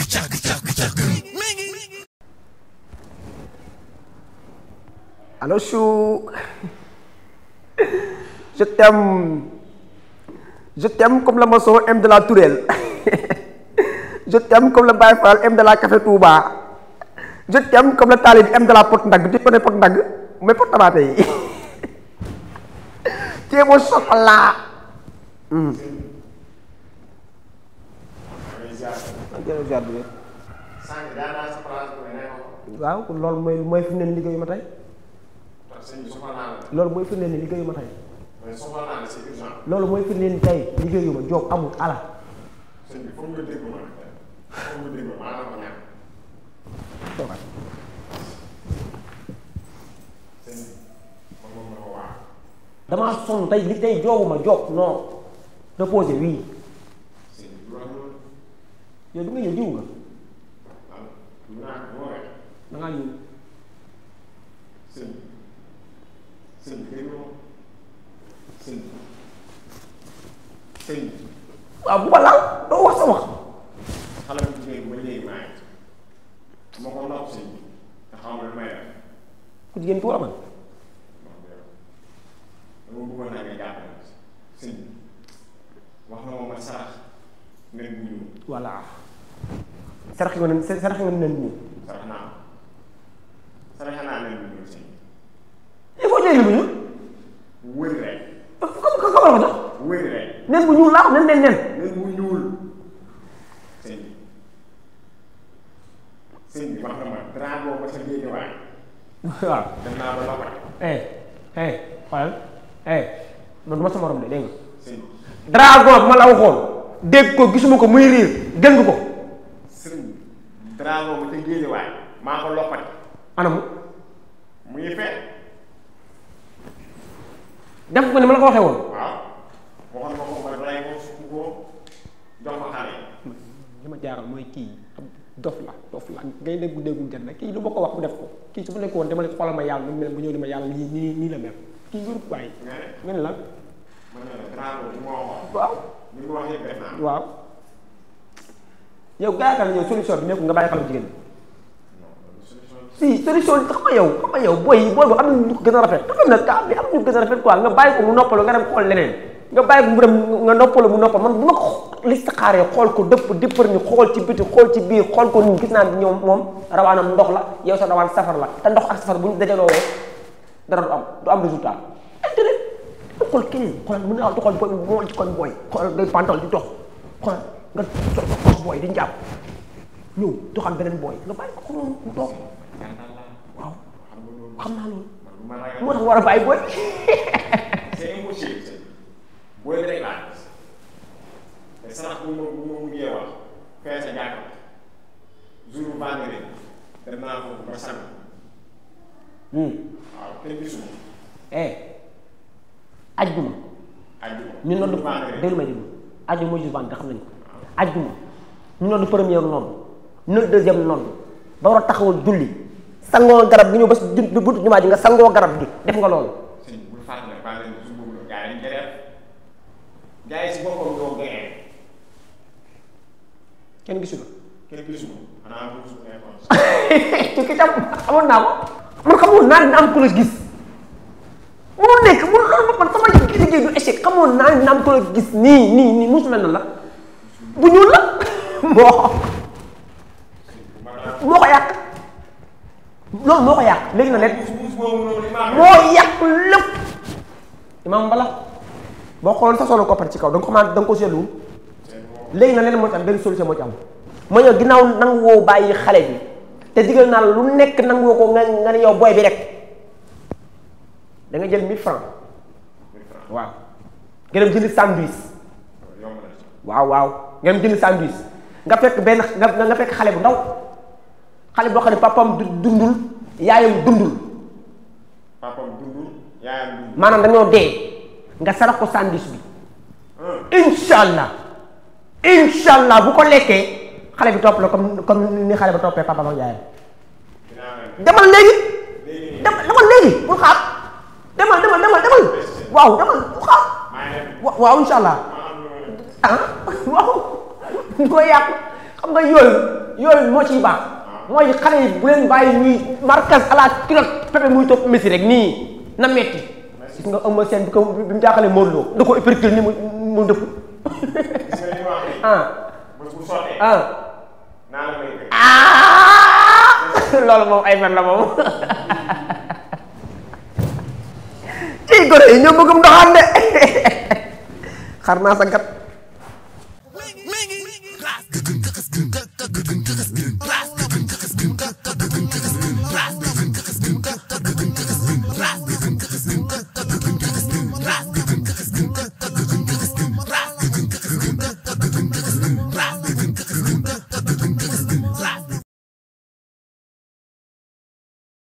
Allô Chou Je t'aime Je t'aime comme le maçon aime de la tourelle Je t'aime comme le Baye Fall aime de la café Touba Je t'aime comme le talib aime de la pot ndag tu connais pot ndag mais pot tamaate yi Tu es mon chocolat Hmm. sànq daa naa sa place bu ne ko waaw kon loolu mooy mooy fi mu ne nii liggéeyu ma tey parce que sëñ bi soxla naa la loolu mooy fi mu ne nii liggéeyu ma tey mais soxla naa la c'est urgent loolu mooy fi mu ne nii tey liggéeyu ma job amul ala sëñ bi foog nga dégg ma foog nga dégg ma maa la ko ñaan toogal sëñ bi man moom ma ko waa damaa sonn tey li tey joobu ma job non reposé oui sëñ bi du wax loolu yow du nga ñëw jiw nga ah du naa ko moo rek da ngaa ñëw sëñ bi sëñ bi dégg ma sëñ bi sëñ bi waaw bu ma laal doo wax sa wax xale bu jigéen bi ba léegi maa ngi ma ko nopp sëñ bi te xaw ma lu may def ku jigéen tuura man wax dëgg dama bëggoon naa nga jàppale ma sëñ bi wax na ma ma sarax nen bu ñuul voilà sarax nga ne sarax nga ne ñu sarax naa sarax naa nen bu ñuul sëñ bi il faut jëli bu ñuul wëri rek ko ko ko ko jox wëri rek nen bu ñuul laa nen nen nen nen bu ñuul sëñ bi sëñ bi wax na ma drapeau ba sa géej waay waaw dem naa ba lopat eh eh xoolal eh man du ma sa morom de dégg nga sëñ bi dragon bi ma la waxoon dégg ko gisuma ko muy riir dégg ko sëñ bi drapeau ba sa géej waay maa ko lopati anamu mu ngi fee def ko ni ma la ko waxee woon waaw waxoon nga ko ba balay ko sukk ko jox ko xale yi li ma jaaral mooy kii ab dof la dof la ngay déggu déggul jot na kii lu ma ko wax mu def ko kii su ma nekkoon dama ne xoolal ma yàlla nu mu mel bu ñëw ni ma yàlla nii nii nii la mel kii wérut bàyyi nga ne nga ne lan ma ne la drapeau bi ma waxoon waaw li mu wax yëpp def naa waaw yow gaa yaakaar na yow solution bi nekkul nga bàyyi xale bu jigéen bi non loolu solution si solution bi xam nga yow xam nga yow booy yi booy bu am na ñu ko gën a rafet dafa na kaa bi am ñu ko gën a rafet quoi nga bàyyi ko mu noppalu nga dem xool leneen nga bàyyi ko mu dem nga noppalu mu noppal man bu ma ko li saxaaree xool ko dëpp dippar ñu xool ci biti xool ci biir xool ko nii gis naa ne ñoom moom rawaanam ndox la yow sa rawaan safar la te ndox ak safar bu ñu dajaloo dara du am du am résultat intérêt nga xool keneen xoolal mën naa xool booy moo ci kon booy xoolal ngay pantal di dox xoolal nga sol sa poche booy di njàpp ñëw doxal beneen booy nga bàyyi ko ko noonu mu toog waaw xam naa loolu man bu ma ragal moo tax war a bàyyi booy c'est impossible sëñ booy bi rek laa gis te sarax bu ma bu ma mujjee wax fee sa jàkka jour vendredi dem naa foofu ba sang waaw kenn gisuma eh ajjuma ajjuma ñu noddu jour vendredi déglu may déglu ajjuma mooy jour vendredi xam nañ ko ajjuma ñu noddu première nodd noddu deuxième nodd ba war a taxawal julli sangoo garab gi ñëw ba si ju buntu jumaa ji nga sangoo garab gi def nga loolu sëñ bul fàtte ne vendredi jour boobu la gars yi dañ koy def gars yi si boppam ñoo gënee kenn gisu ko kenn gisuma xanaa bu su nekkoon ci ki tam xamoon naa ko man xamoon naa dina am ku la gis mënul nekk mënul loolu man sama liggéey du échec xamoon naa dina am ku la gis nii nii nii musu mel na la bu ñuul la moo moo ko yàq loolu moo ko yàq léegi na leen muus boobu noonu li ma moo yàq lépp imaam mbala boo xooloon sa solo koppar ci kaw da nga ko mën da nga ko seetlu léegi na leen moo ci am benn solution moo ci am ma ñëw ginnaaw nangu woo bàyyi xale bi te digal naa la lu nekk nangu woo ko nga nga ne yow booy bi rek da nga jël 1000 francs waaw nga dem jënd sandwich yomb na ci waaw waaw nga dem jënd sandwich nga fekk benn nga nga fekk xale bu ndaw xale boo xam ne papam du dundul yaayam dundul papam dundul yaayam dundul maanaam dañoo dee nga sarax ko sandwich bi incha allah incha allah bu ko lekkee xale bi topp la comme comme ni xale ba toppee papam ak yaayam dinaa leen demal léegi léegi demal demal léegi bul xaar demal demal demal demal waaw demal bul xaar maa ngi dem wa- waaw incha allah ma am lu ma ah waaw ko yàq xam nga yooyu yooyu moo ciy baax mooy xale yi bu leen bàyyi ñuy marquage à la culotte Pepe muy topp Messi rek nii na metti gis nga Eumeu Sène bi ko bi mu jaaxalee Modou Lo da ko épercule ni mu mu dëpp gis nga li ma wax nii. ah bés bu sottee. ah naa la may gën. ah loolu moom ay fen la moom ci gone yi ñoo bëggum ndoxaan de xar naa sa gat